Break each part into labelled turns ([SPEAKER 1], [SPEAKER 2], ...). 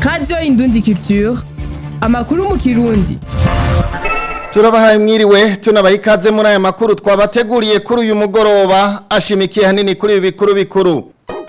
[SPEAKER 1] radiyo indundi culture amakuru mu kirundi
[SPEAKER 2] turabahaye mwiriwe tunabaha ikaze muri aya makuru twabateguriye kuri uyu mugoroba ashimikiye hanini kuri ibi bikuru bikuru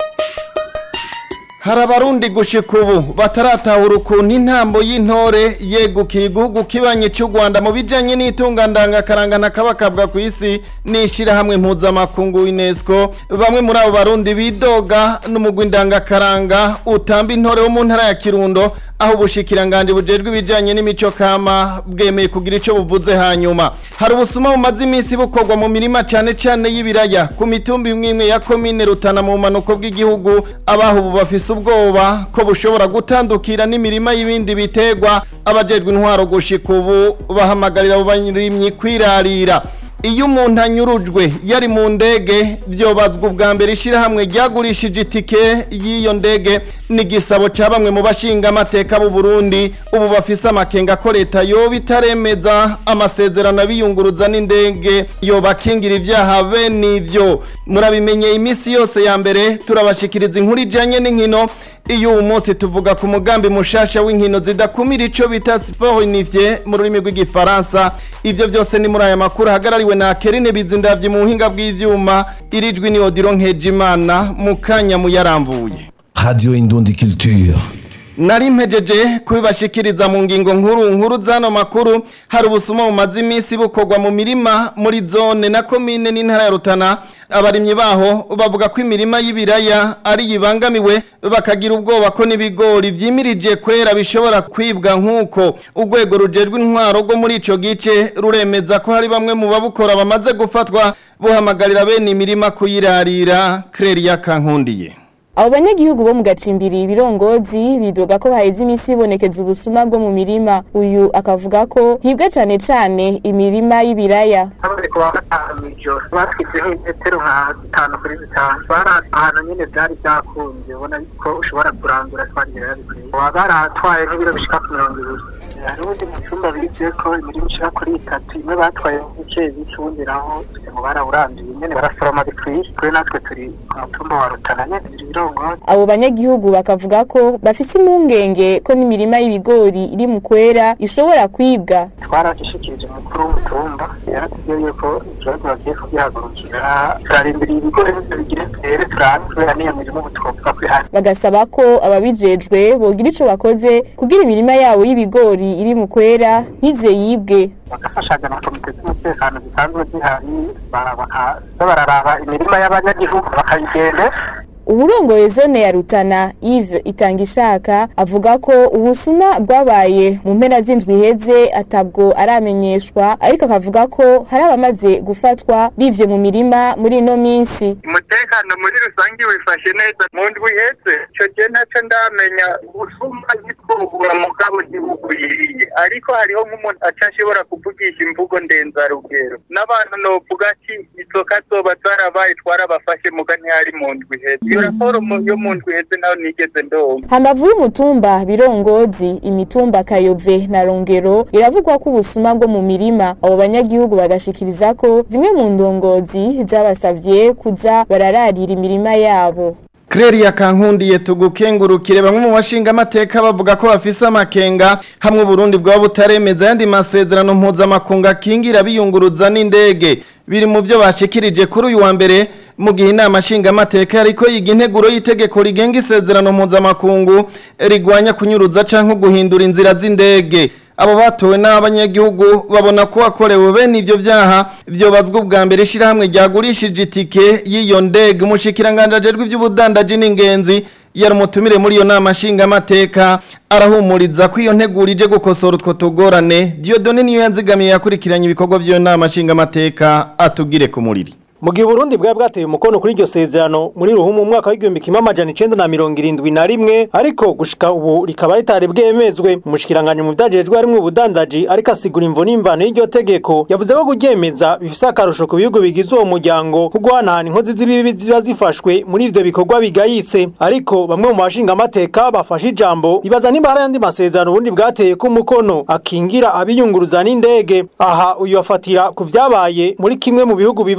[SPEAKER 2] hari abarundi gushika ubu bataratahura ukuntu intambo y'intore yegukiye igihugu kibanye cy'u rwanda mu bijyanye n'itungandangakaranga n'akabakabwa ku isi n'ishyirahamwe mpuzamakungu unesco bamwe muri abo barundi bidoga n'umugwi ndangakaranga utamba intore wo mu ntara ya kirundo aho ubushikiranganje bujejwe ibijyanye n'imico kama bwemeye kugira icyo buvuze hanyuma hari ubusuma bumaze iminsi bukorwa mu mirima cyane cyane y'ibiraya ku mitumba imwe imwe ya komine rutana mu bumanuko bw'igihugu abaho ubu bafise ubwoba ko bushobora gutandukira n'imirima y'ibindi bitegwa abajejwe intwaro gushika ubu bahamagarira abo barimyi kwirarira iyo umuntu anyurujwe yari mu ndege byobazwa ubwa mbere ishyirahamwe ryagurishije itike y'iyo ndege n'igisabo cya bamwe mu bashinga amateka b'u Burundi ubu bafise amakenga ko leta yoba itaremeza amasezerano abiyunguruza n'indege yobakingira ibyaha bene ibyo murabimenyeye iminsi yose ya mbere turabashikiriza inkuru ijyanye n'inkino iyo uwo munsi tuvuga ku mugambi mushasha w'inkino zidakumira icyo bita siporo inivye mu rurimi rw'igifaransa ibyo byose ni muri aya makuru ahagarariwe na kerine bizindavye mu buhinga bw'ivyuma irijwi ni odiro nkejimana mu kanya muyaramvuye
[SPEAKER 3] Radio Indundi Culture.
[SPEAKER 2] nari mpejeje kubibashikiriza mu ngingo nkuru nkuru zano makuru hari ubusuma bumaze iminsi bukorwa mu mirima muri zone na komine n'intara ya rutana abarimyi baho bavuga ko imirima y'ibiraya ari yibangamiwe bakagira ubwoba ko n'ibigori vyimirije kwera bishobora kwibwa nk'uko urwego rujejwe intwaro rwo muri ico gice ruremeza ko hari bamwe mu babukora bamaze gufatwa buhamagarira bene imirima kuyirarira Claire Kankundiye
[SPEAKER 4] abo banyagihugu bo mu gacimbiri ibirongozi bidoga ko haheze iminsi ibonekeza ubusuma bwo mu mirima uyu akavuga ko hibwa cane cane imirima y'ibiraya
[SPEAKER 5] haboneka kuwa gatanu mw'ijoro batwitseho imetero nka zitanu kuri zitanu bari ahantu nyene vyari vyakunze ubona ko ushobora kurandura twagira yabikwiye baba baratwaye nk'ibiro bishika ku mirongo ibiri hari ubundi mu cumba bize ko imirima ishika kuri itatu imwe batwaye bice bice ubundi naho ngo barawuranduye nyene barasoroma bikwiye kuri natwe turi ku mutumba wa rutana nyene ibirongozi
[SPEAKER 4] abo banyagihugu bakavuga ko bafise impungenge ko n'imirima y'ibigori iri mu kwera ishobora kwibwa
[SPEAKER 5] twaragishikirije umukuru w'umutumba yaratubwiye yuko ikibazo bagiye kugihagurukira turarindiriye ibigori nivyo bigire vyere turabe kubera niyo mirimo ubu twovuga ko ihari
[SPEAKER 4] bagasaba ko ababijejwe bogira ico bakoze kugira imirima yabo y'ibigori iri mu kwera ntize yibwe
[SPEAKER 5] bagafashaga na komite z'umutekano zisanzwe zihari bara- bakaza bararaba imirima y'abanyagihugu bakayigende
[SPEAKER 4] uburongoye zone ya rutana Yves itangishaka avuga ko ubusuma bwabaye mu mpera z'indwi iheze atabwo aramenyeshwa ariko akavuga ko hari abamaze gufatwa bivye mu mirima muri ino minsi
[SPEAKER 6] umutekano muri rusange wifashe neza mu ndwi iheze ico gihe ntaco ndamenya ubusuma ntitwubura mugabo ntibugwiriye ariko hariho nk'umuntu aca ashobora kuvugisha imvugo ndenzarugero n'abantu novuga ati izoka zoba zarabaye twarabafashe muga ntihari mu ndwi iheze iyo raporo mu- yo mu ndwi iheze naho nigeze ndonka
[SPEAKER 4] hambavu y'umutumba birongozi imitumba kayove na rongero iravugwa ko ubusuma bwo mu mirima abo banyagihugu bagashikiriza ko zimwe mu ndongozi zabasavye kuza barararira imirima yabo
[SPEAKER 2] Claire Kankundiye tugukengurukire bamwe mu bashinga amateka bavuga ko bafise amakenga hamwe Burundi bwaba butaremeza yandi masezerano mpuzamakungu akingira biyunguruza n'indege biri mu byo bashikirije kuri uyu wa mbere mu gihe inama nshinga amateka ariko yiga integuro y'itegeko rigenga isezerano mpuzamakungu rigwanya kunyuruza canke guhindura inzira z'indege abo batowe n'abanyagihugu babona ko wakorewe bene ivyo vyaha vyobazwa ubwa mbere ishirahamwe ryagurishije itike y'iyo ndege umushikiranganje ajejwe ivy'ubudandaji n'ingenzi yari umutumire muri iyo nama nshingamateka arahumuriza ko iyo nteguro ije gukosora utwo tugorane Dieudonne niyo yanzigamiye yakurikiranye ibikorwa by'iyo nama nshingamateka atugire ku muriri
[SPEAKER 7] mu gihe Burundi bwa bwateye umukono kuri iryo sezerano muri ruhumu mu mwaka w'igihumbi kimwe amajana icenda na mirongo irindwi na rimwe ariko gushika ubu rikaba ritari bwemezwe umushikiranganje mu vyajejwe harimwo ubudandaji ariko asigura imvo n'imvano y'iryo tegeko yavuze ko kuryemeza bifise akarusho ku bihugu bigize uwo muryango ko guhanahana inkozi z'ibibi ziba zifashwe muri ivyo bikorwa bigayitse ariko bamwe mu bashinga amateka bafashe ijambo bibaza nimba hari ayandi masezerano ubundi bwateye ko umukono akingira abiyunguruza n'indege aha uyu afatira ku vyabaye muri kimwe mu bihugu bibanyi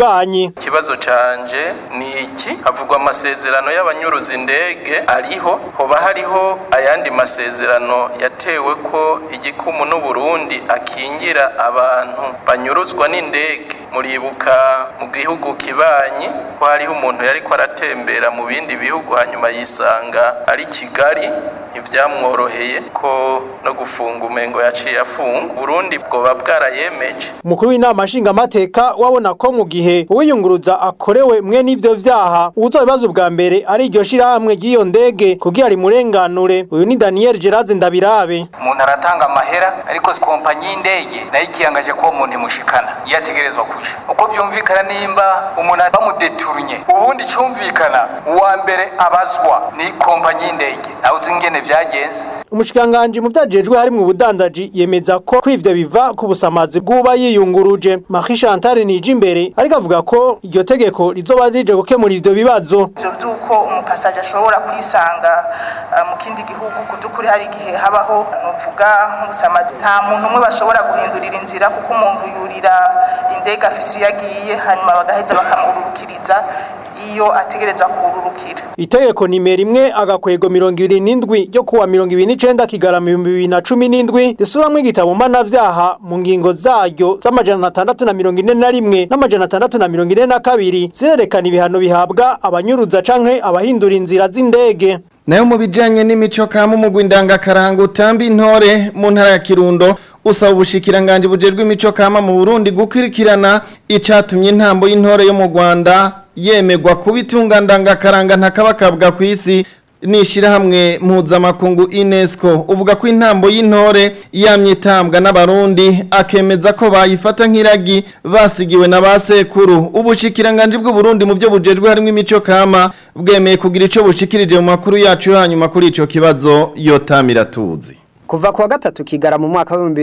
[SPEAKER 8] ikibazo canje ni iki havugwa amasezerano y'abanyuruza indege ariho hoba hariho ayandi masezerano yatewe ko igikumu n'uburundi akingira abantu banyuruzwa n'indege muribuka mu gihugu kibanyi ko hariho umuntu yariko aratembera mu bindi bihugu hanyuma yisanga ari kigali ntivyamworoheye ko no gufunga umengo yaciye afunga burundi bwoba bwarayemeje
[SPEAKER 7] umukuru w'inama nshingamateka wabona ko mu gihe uwiyunguruza akorewe mwe n'ivyo vyaha uwuzobibaza ubwa mbere ari iryo shirahamwe ry'iyo ndege kugira rimurenganure uyu ni daniel gerard ndabirabe
[SPEAKER 9] umuntu aratanga amahera ariko kompanyi y'indege nayo ikiyangaje ko uwo muntu imushikana iyo ategerezwa kuja uko vyumvikana nimba umuntu bamudeturunye ubundi cumvikana uwa mbere abazwa ni kompanyi y'indege nawe uzi ingene vyagenze
[SPEAKER 7] umushikiranganji mu vyajejwe harimwo ubudandaji yemeza ko kw'ivyo biva ku busamazi bw'uba yiyunguruje Marie Chantal nije imbere ariko avuga ko iryo tegeko rizoba rije gukemura ivyo bibazo
[SPEAKER 10] ivyo vy'uko umupasaje ashobora kwisanga uh, mu kindi gihugu ku vy'ukuri hari igihe habaho nuvuga nk'ubusamazi nta muntu umwe bashobora guhindurira inzira kuko umuntu yurira indege afise iyo agiye hanyuma bagaheza bakamururukiriza iyo ategerezwa kururukira
[SPEAKER 7] itegeko nimero imwe agakwego mirongo ibiri n'indwi ryo kuwa mirongo ibiri n'icenda kigarama ibihumbi bibiri na cumi n'indwi risubiramwo igitabo mpanavyaha mu ngingo zaryo z'amajana atandatu na mirongo ine na rimwe n'amajana atandatu na mirongo ine na kabiri zirerekana ibihano bihabwa abanyuruza canke abahindura inzira z'indege
[SPEAKER 2] nayo mu bijanye n'imico kama umugwi ndangakaranga utamba intore mu ntara ya Kirundo usaba ubushikiranganje bujejwe imico kama mu Burundi gukurikirana icatumye intambo y'intore yo mu Rwanda yemegwa kuba itunga ndangakaranga ntakabakabwa ku isi nishirahamwe mpuzamakungu UNESCO uvuga ko intambo y'intore yamye itambwa n'abarundi akemeza ko bayifata nk'iragi basigiwe na basekuru ubushikiranganje bw'u Burundi mu byo bujejwe harimo imico kama bwemeye kugira ico bushikirije mu makuru yacu hanyuma kuri ico kibazo yotamira tuzi
[SPEAKER 11] Kuva kuwa gatatu kigara mu mwaka wa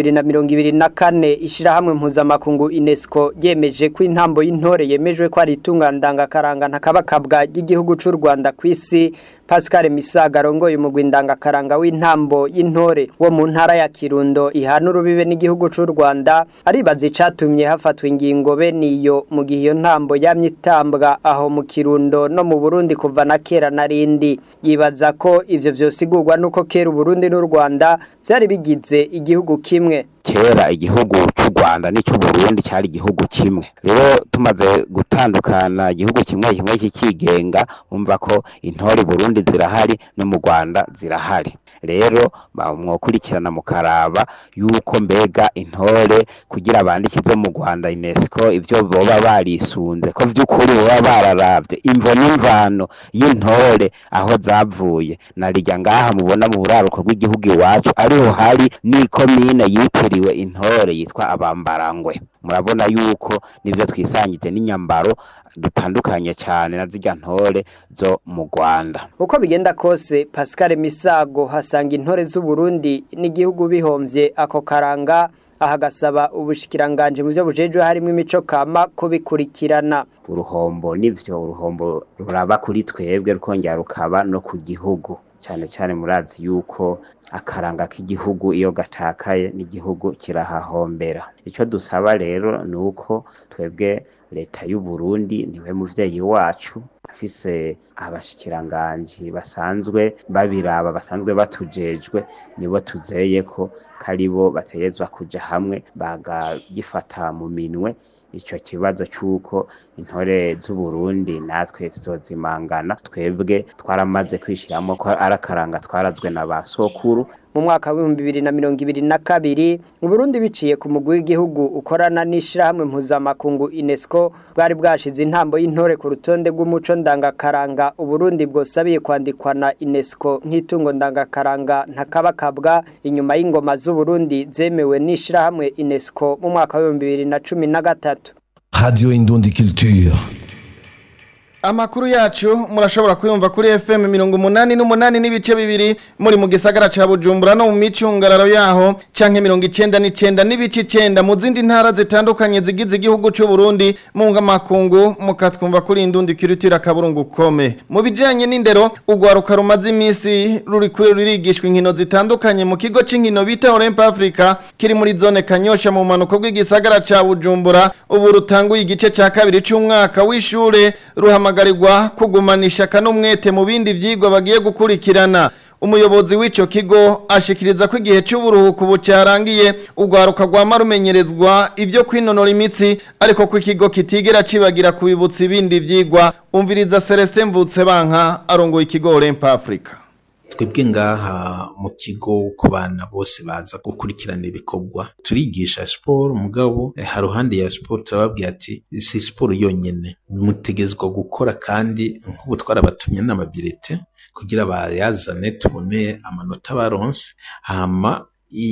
[SPEAKER 11] 2024 ishirahamwe mpuzamakungu UNESCO yemeje ko intambo y'intore yemejwe ko ari itunga ndangakaranga ntakabakabwa ry'igihugu c'u Rwanda kw'isi Pascal Misaga arongoye umugwi ndangakaranga w'intambo y'intore wo mu ntara ya Kirundo ihana urubibe n'igihugu c'u Rwanda aribaza icatumye hafatwa ingingo be niyo mu gihe iyo ntambo yamye itambwa aho mu Kirundo no mu Burundi kuva na kera narindi yibaza ko ivyo vyosigurwa nuko kera Burundi n'u Rwanda vyari bigize igihugu kimwe
[SPEAKER 12] kera igihugu cy'u Rwanda n'ic'u Burundi cyari igihugu kimwe rero tumaze gutandukana igihugu kimwe kimwe kikigenga umva ko intore Burundi zirahari no mu Rwanda zirahari rero mwokurikirana mukaraba yuko mbega intore kugira bandikize mu Rwanda UNESCO ivyo boba barisunze ko vy'ukuri boba bararavye imvo n'imvano y'intore aho zavuye narirya ngaha mubona mu buraruko bw'igihugu iwacu ariho hari n'ikomine yitiriwe intore yitwa abambarangwe murabona yuko nivyo twisangije n'inyambaro dutandukanye cyane na zirya ntore zo mu Rwanda
[SPEAKER 11] uko bigenda kose Pascal Misago hasanga intore z'u Burundi n'igihugu bihomvye ako karanga ahagasaba ubushikiranganje mu byo bujejwe harimo imico kama ko bikurikirana
[SPEAKER 12] uruhombo nivyo uruhombo ruraba kuri twebwe rukongera rukaba no ku gihugu cyane cyane murazi yuko akaranga k'igihugu iyo gatakaye n'igihugu kirahahombera icyo dusaba rero ni uko twebwe leta y'u Burundi niwe muvyeyi wacu afise abashikiranganji basanzwe babiraba basanzwe batujejwe nibo tuzeye ko karibo bategezwa kuja hamwe bagagifata mu minwe icyo kibazo cy'uko intore z'u Burundi natwe zizozimangana twebwe twaramaze kwishiramo ko arakaranga twarazwe na ba sokuru
[SPEAKER 11] mu mwaka w'ibihumbi bibiri na mirongo ibiri na kabiri mu Burundi biciye ku mugwi w'igihugu ukorana n'ishirahamwe mpuzamakungu UNESCO bwari bwashize intambo y'intore ku rutonde rw'umuco ndangakaranga Uburundi bwosabiye kwandikwa na UNESCO nk'itungo ndangakaranga ntakabakabwa inyuma y'ingoma z'u Burundi zemewe n'ishirahamwe UNESCO mu mwaka w'ibihumbi bibiri na cumi na gatatu
[SPEAKER 3] Radio Indundi Culture.
[SPEAKER 2] Amakuru yacu murashobora kuyumva kuri FM mirongo umunani n'umunani n'ibice bibiri muri mu gisagara ca Bujumbura no mu micungararo yaho canke mirongo icenda n'icenda n'ibice icenda mu zindi ntara zitandukanye zigize igihugu c'u Burundi mu ngamakungu mukatwumva kuri indundi kirutira kaburungu kome mu bijanye n'indero ugwaruka rumaze imisi ruri kuri rurigishwa inkino zitandukanye mu kigo c'inkino bita Olymp Africa kiri muri zone Kanyosha mu manuko bw'igisagara ca Bujumbura ubu rutanguye igice ca kabiri c'umwaka w'ishure ruhama guhamagarirwa kugumanisha kanumwete mu bindi vyigwa bagiye gukurikirana umuyobozi w'ico kigo ashikiriza ko igihe cy'uburuhuko bucarangiye ugwaruka rwama rumenyerezwa ibyo kwinonora imitsi ariko ko ikigo kitigera cibagira kubibutsa ibindi vyigwa umviriza Celestin Mvutsebanka arongoye ikigo Olymp Africa
[SPEAKER 13] twebwe ngaha mu kigo ku bana bose baza gukurikirana ibikorwa turigisha siporo mugabo haruhande ya siporo turababwira ati si siporo yonyene mutegezwa gukora kandi nk'ubu twarabatumye n'amabirete kugira bayazane tubone amanota baronse hama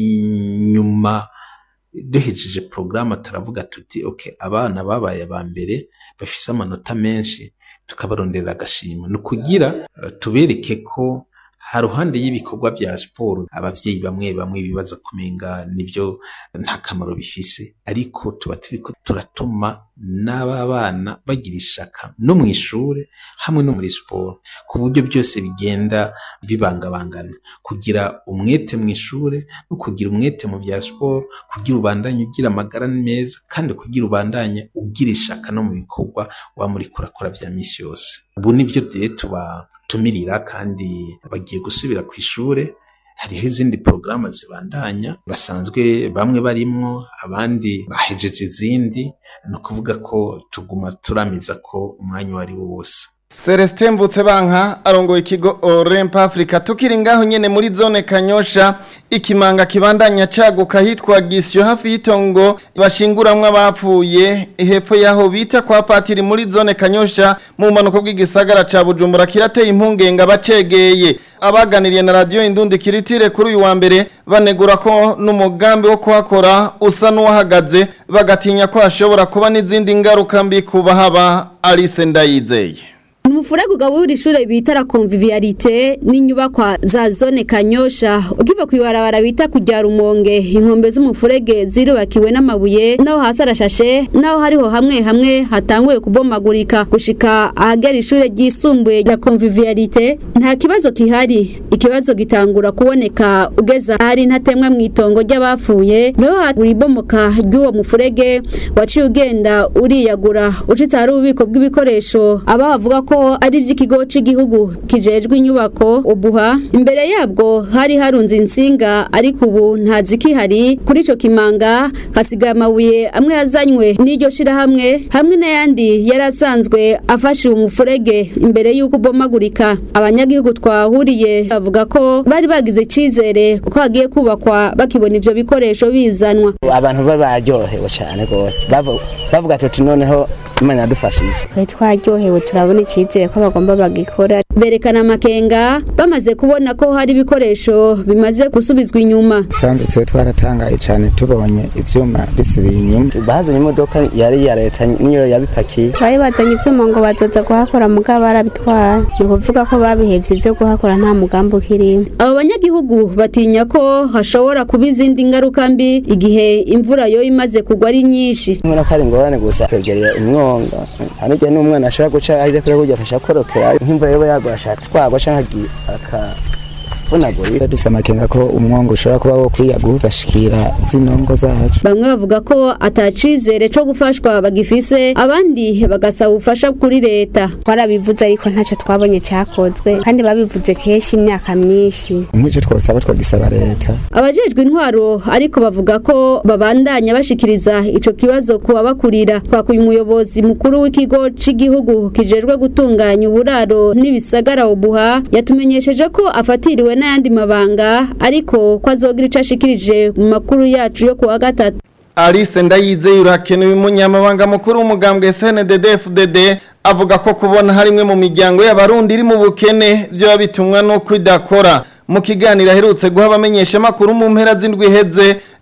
[SPEAKER 13] inyuma duhejeje porogaramu turavuga tuti ok abana babaye aba mbere bafise amanota menshi tukabarondera agashima ni ukugira tubereke ko haruhande y'ibikorwa vya siporo abavyeyi bamwe bamwe bibaza kumenga nibyo nta kamaro bifise ariko tuba turiko turatuma n'aba bana bagira ishaka no mu ishure hamwe no muri siporo ku buryo byose bigenda bibangabangana kugira umwete mu ishure no kugira umwete mu bya siporo kugira ubandanye ugira amagara meza kandi kugira ubandanye ugira ishaka no mu bikorwa wa muri kurakora vya misi yose ubu nivyo rero tuba tumirira kandi bagiye gusubira ku ishure hariho izindi porogaramu zibandanya basanzwe bamwe barimwo abandi bahejeje izindi ni ukuvuga ko tuguma turamiza ko umwanya uwo ari wo wose
[SPEAKER 2] Celestin Mvutsebanka arongoye ikigo Olymp Africa tukiri ngaho nyene muri zone Kanyosha ikimanga kibandanya caguka hitwa Gisyo hafi yitongo bashinguramwe abapfuye hepfo yaho bita kwa patiri muri zone Kanyosha mu manuko bw'igisagara ca Bujumbura kirateye impungenga bacegeye abaganiriye na radio Indundi kiritire kuri uyu wa mbere banegura ko n'umugambi wo kuhakora usa n'uwahagaze bagatinya ko hashobora kuba n'izindi ngaruka mbi kubahaba Alice Ndayizeye
[SPEAKER 14] Umufurego ugabura ishure bita la convivialité n'inyubakwa za zone Kanyosha ukiva kwibarabara bita kujya rumonge inkombe z'umufurege zirubakiwe n'amabuye naho hasi arashashe naho hariho hamwe hamwe hatanguye kubomagurika gushika ahagera ishure ryisumbuye la convivialité nta kibazo kihari ikibazo gitangura kuboneka ugeza hari ntatemwa mu itongo ry'abapfuye niho haribomoka ry'uwo mufurege waciye ugenda uriyagura ucitse hari ububiko bw'ibikoresho aba bavuga ko ko ari iby'ikigo cy'igihugu kijejwe inyubako ubuha imbere yabwo hari harunze insinga ariko ubu nta zikihari kuri ico kimanga hasigaye amabuye amwe yazanywe n'iryo shirahamwe hamwe n'ayandi yari asanzwe afashe umufurege imbere y'uko ubomagurika abanyagihugu twahuriye bavuga ko bari bagize icizere ko hagiye kubakwa bakibona ivyo bikoresho bizanwa
[SPEAKER 15] abantu babaryohewe cyane rwose bavuga tuti noneho imana yadufashije
[SPEAKER 16] twari twaryohewe turabona icyizere ko bagomba bagikora
[SPEAKER 14] berekana amakenga bamaze kubona ko hari ibikoresho bimaze gusubizwa inyuma
[SPEAKER 17] sanze twe twaratangaye cyane tubonye ivyuma bisubiye inyuma
[SPEAKER 15] bazanye imodoka yari ya leta niyo yabipakiye
[SPEAKER 16] bari bazanye ivyuma ngo bazoza kuhakora mugabo barabitwara ni ukuvuga ko babihevye ivyo kuhakora nta mugambi ukirimo
[SPEAKER 14] abo banyagihugu batinya ko hashobora kuba izindi ngaruka mbi igihe imvura yo imaze kugwa ari nyinshi
[SPEAKER 15] nkora ko ari ingorane gusa kwegereye umwonga hanijye n'umwana ashobora guca ahire kure kurya akashakorokera nk'imvura yoba yagwa ashaka twagwa canke aka vunagurira
[SPEAKER 17] dufise amakenga ko umwongo ushobora kuba wo kwiyagura ugashikira zino ngo zacu
[SPEAKER 14] bamwe bavuga ko atacizere co gufashwa bagifise abandi bagasaba ubufasha kuri leta
[SPEAKER 16] twarabivuze ariko ntacyo twabonye cyakozwe kandi babivuze kenshi imyaka myinshi
[SPEAKER 17] nk'icyo twosaba twagisaba leta
[SPEAKER 14] abajejwe intwaro ariko bavuga ko babandanya bashikiriza ico kibazo ku babakurira twakuye umuyobozi mukuru w'ikigo c'igihugu kijejwe gutunganya uburaro n'ibisagara ubuha yatumenyesheje ko afatiriwe n'ayandi mabanga ariko ko azogira ico ashikirije mu makuru yacu yo kuwa gatatu
[SPEAKER 2] Alice Ndayizeye urakenewe umunyamabanga mukuru w'umugambwe SNDD-FDD avuga ko kubona harimwe mu miryango y'abarundi iri mu bukene byo bitumwa no kwidakora mu kiganiro aherutse guha abamenyesha makuru mu mpera z'indwi heze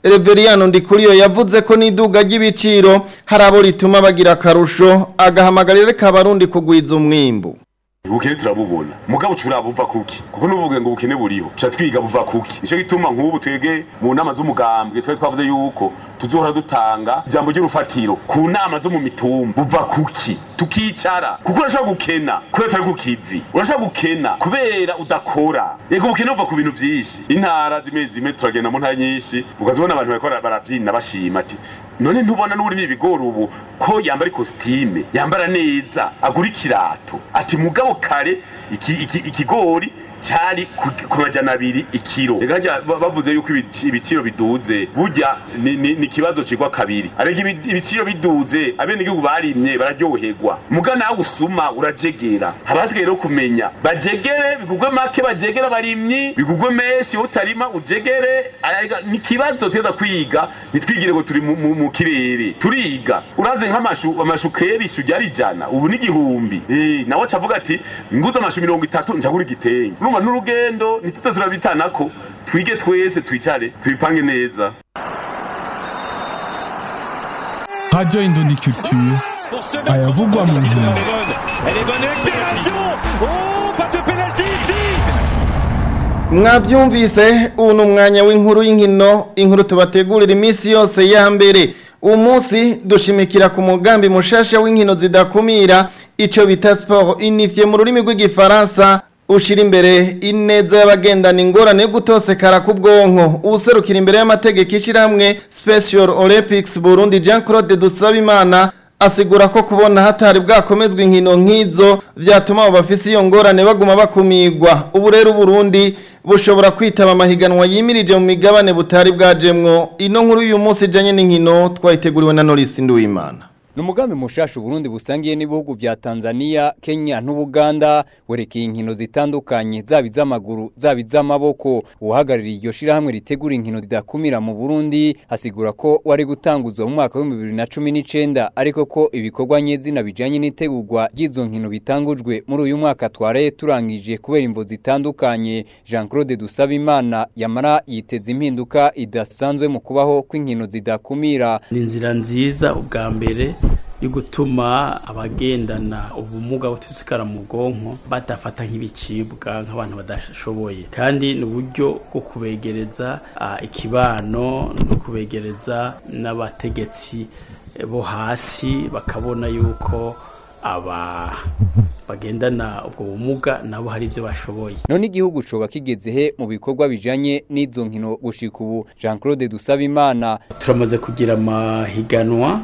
[SPEAKER 2] Reveriyano Ndikuriyo yavuze ko n'iduga ry'ibiciro hari abo rituma bagira akarusho agahamagarira kabarundi kugwiza umwimbu
[SPEAKER 18] ubukene turabubona mugabo cura buva kuki kuko nuvuge ngo ubukene buriho ca twiga buva kuki nico gituma nk'ubu twege mu nama z'umugambwe twe twavuze yuko tuzohora dutanga ijambo ry'urufatiro ku nama zo mu mitumba buva kuki tukicara kuko urashobora gukena kubera utari ku kivi urashobora gukena kubera udakora yego ubukene buva ku bintu vyinshi intara zimwe zimwe turagenda mu ntara nyinshi ukazibona abantu bariko baravyina bashima ati none ntubona n'uri ibigori ubu ko yambara ikositime yambara neza agura ikirato ati mugabo kare iki- iki- ikigori cyari ku- ku majana abiri ikiro reka harya ba- bavuze yuko ibici- ibiciro biduze burya ni- ni ni ikibazo kigwa kabiri ariko ibi- ibiciro biduze abenegihugu barimye bararyoherwa muga nawe usuma urajegera haba hasigaye rero kumenya bajegere bigugwe make bajegere abarimyi bigugwe menshi wowe utarima ujegere ariko ni ikibazo teza kwiga ntitwigire ngo turi mu- mu mu kirere turiga uraze nk'amashu amashu kera ishu ryari ijana ubu ni igihumbi Eh, nawe acavuga ati nguze amashu mirongo itatu njagura igitenge urumva n'urugendo ntituze turabitanako twige twese twicare tubipange neza
[SPEAKER 19] Radio Indondi Culture ayavugwa mu nkino
[SPEAKER 2] mwabyumvise ubu ni umwanya w'inkuru y'inkino inkuru tubategurira iminsi yose ya mbere uwo munsi dushimikira ku mugambi mushasha w'inkino zidakumira icyo bita siporo inifye mu rurimi rw'igifaransa ushyira imbere ineza y'abagendana ingorane yo gutosekara ku bwonko userukira imbere y'amategeko ishyirahamwe special olympics burundi jean claude dusabimana asigura ko kubona hatari bwakomezwa inkino nk'izo byatuma abo bafise iyo ngorane baguma bakumigwa ubu rero Burundi bushobora kwitaba amahiganwa yimirije mu migabane butari bwajemwo ino nkuru y'uyu munsi ijanye n'inkino twayiteguriwe na Norris Nduwimana
[SPEAKER 20] ni umugambi mushasha uburundi busangiye n'ibihugu bya tanzania kenya n'ubuganda werekeye inkino zitandukanye zaba iz'amaguru zaba iz'amaboko uhagarariye iryo shirahamwe ritegura inkino zidakumira mu burundi asigura ko wari gutanguzwa mu mwaka w'ibihumbi bibiri na cumi n'icenda ariko ko ibikorwa nyezina bijanye n'itegurwa ry'izo nkino bitangujwe muri uyu mwaka twaraye turangije kubera imvo zitandukanye jean claude dusabimana yamara yiteza impinduka idasanzwe mu kubaho kw'inkino zidakumira
[SPEAKER 21] ni inzira nziza ubwa mbere yo gutuma abagendana ubumuga butusikara mu bwonko badafata nk'ibicibwa nk'abantu badashoboye kandi ni uburyo bwo kubegereza ah, ikibano no kubegereza n'abategetsi eh, bo hasi bakabona yuko aba bagendana ubwo bumuga nabo hari ibyo bashoboye
[SPEAKER 20] none igihugu coba kigeze he mu bikorwa bijanye n'izo nkino gushika ubu jean claude dusabimana
[SPEAKER 21] turamaze kugira amahiganwa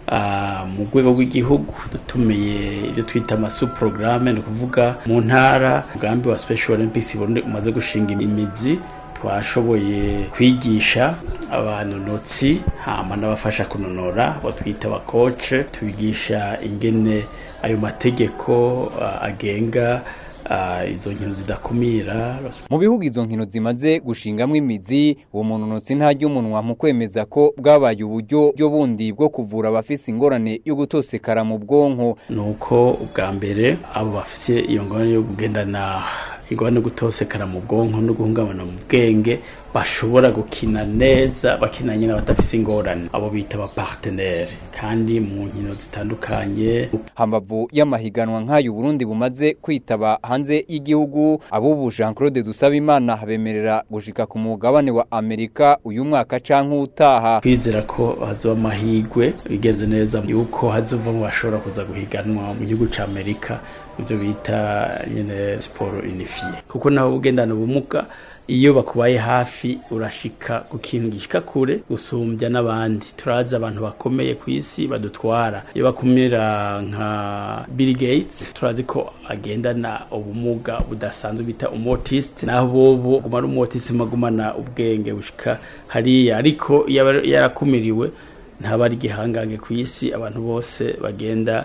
[SPEAKER 21] ah, mu rwego rw'igihugu dutumiye ibyo twita amasuporogaramu ni ukuvuga mu ntara umugambi wa special olympics Burundi umaze gushinga imizi twashoboye kwigisha abanonotsi hama n'abafasha kunonora abo twita abakoce tubigisha ingene ayo mategeko ah, agenga ah, izo nkino zidakumira
[SPEAKER 20] mu bihugu izo nkino zimaze gushingamwo imizi uwo munonotsi ntarya umunwa mu kwemeza ko bwabaye uburyo byo bundi bwo kuvura abafise ingorane yo gutosekara mu bwonko
[SPEAKER 21] nuko ubwa mbere abo bafite iyo ngorane yo kugendana ingorane yo gutosekara mu bwonko no guhungabana mu bwenge bashobora gukina neza bakina nyine badafite ingorane abo bita abapartenere kandi mu nkino zitandukanye
[SPEAKER 20] hambavu y'amahiganwa nk'ayo Burundi bumaze kwitaba hanze y'igihugu abubu Jean Claude Dusabimana bemerera gushika ku mugabane wa Amerika uyu mwaka canke utaha
[SPEAKER 21] twizera ko hazoba amahirwe bigenze neza yuko hazovamo bashobora kuza guhiganwa mu gihugu ca Amerika ibyo bita nyine siporo unifiye kuko nawe ugendana ubumuga iyo bakubaye hafi urashika ku kintu gishika kure gusumbya n'abandi turazi abantu bakomeye ku isi badutwara iyo bakumira nka Bill Gates turazi ko agendana ubumuga budasanzwe bita umotiste naho bobo guma ari umotiste magumana ubwenge bushika hariya ariko iyo aba yarakumiriwe ntaba ari igihangange ku isi abantu bose bagenda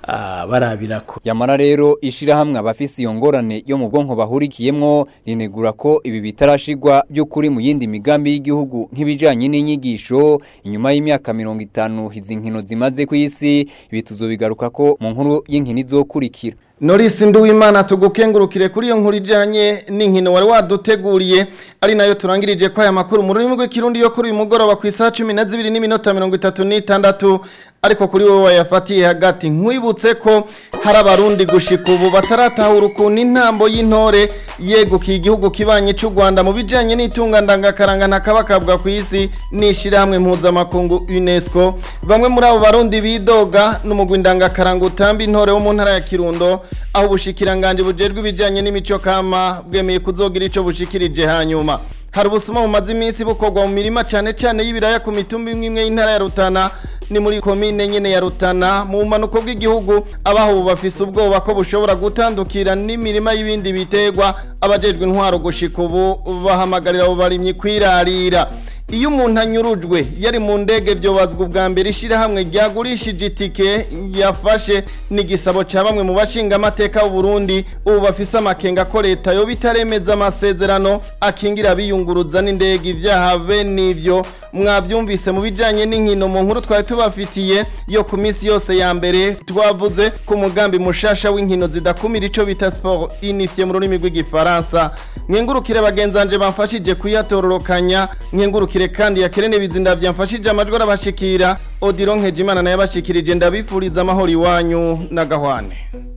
[SPEAKER 21] ah, barabirako
[SPEAKER 20] Yamara rero ishirahamwe abafise iyo ngorane yo mu bwonko bahurikiyemwo rinegura ko ibi bitarashigwa by'ukuri mu yindi migambi y'igihugu nk'ibijanye n'inyigisho inyuma y'imyaka 50 izi nkino zimaze ku isi ibi tuzobigaruka ko mu nkuru y'inkino izokurikira
[SPEAKER 2] Norisi Nduwimana tugukengurukire kuri iyo nkuru ijanye n'inkino wari waduteguriye ari nayo turangirije ko aya makuru mu rurimi rw'ikirundi yo kuri uyu mugoroba ku isaha 12 n'iminota 36 ariko kuri wowe wayafatiye hagati nkwibutse ko hari abarundi gushika ubu bataratahura ukuntu intambo y'intore yegukiye igihugu kibanye cy'u Rwanda mu bijanye n'itunga ndangakaranga ntakabakabwa ku isi n'ishirahamwe mpuzamakungu UNESCO bamwe muri abo barundi bidoga n'umugwi ndangakaranga utamba intore wo mu ntara ya Kirundo aho ubushikiranganje bujejwe ibijanye n'imico kama bwemeye kuzogira ico bushikirije hanyuma hari ubusuma bumaze iminsi bukorwa mu mirima cyane cyane y'ibiraya ku mitumba imwe imwe y'intara ya Rutana ni muri komine nyene ya Rutana mu manuko bw'igihugu abaho ubu bafise ubwoba ko bushobora gutandukira n'imirima y'ibindi bitegwa abajejwe intwaro gushika ubu bahamagarira abo barimyi kwirarira iyo umuntu anyurujwe yari mu ndege byobazwa ubwa mbere ishyirahamwe ryagurishije itike yafashe n'igisabo cya bamwe mu bashinga amateka y'u Burundi ubu bafise amakenga ko leta yo bitaremeza amasezerano akingira biyunguruza n'indege ibyaha bene ivyo mwabyumvise mu bijyanye n'inkino mu nkuru twari tubafitiye yo ku minsi yose ya mbere twavuze ku mugambi mushasha w'inkino zidakumira icyo bita siporo inifye mu rurimi rw'igifaransa mwengurukire bagenzanje bamfashije kuyatororokanya mwengurukire kandi yakerene bizinda byamfashije amajwi arabashikira odiro nkejimana nayo abashikirije ndabifuriza amahoro iwanyu na gahwane